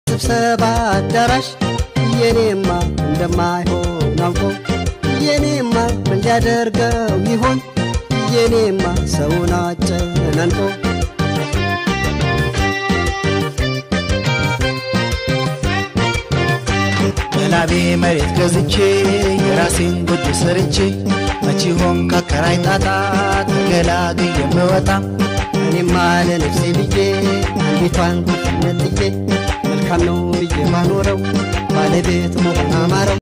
ስብሰባ አዳራሽ የኔማ እንደማይሆን አውቆ የኔማ ምን ሊያደርገው ይሆን የኔማ ሰውን አጨናንቆ በላቤ መሬት ገዝቼ የራሴን ጎጆ ሰርቼ መቼ ሆን ከከራይ ጣጣ ተገላግዬ የምወጣ እኔማ ለነፍሴ ብዬ አንዲቷን ነጥዬ መልካም ነው ብዬ ባኖረው ባለቤት መሆን አማረው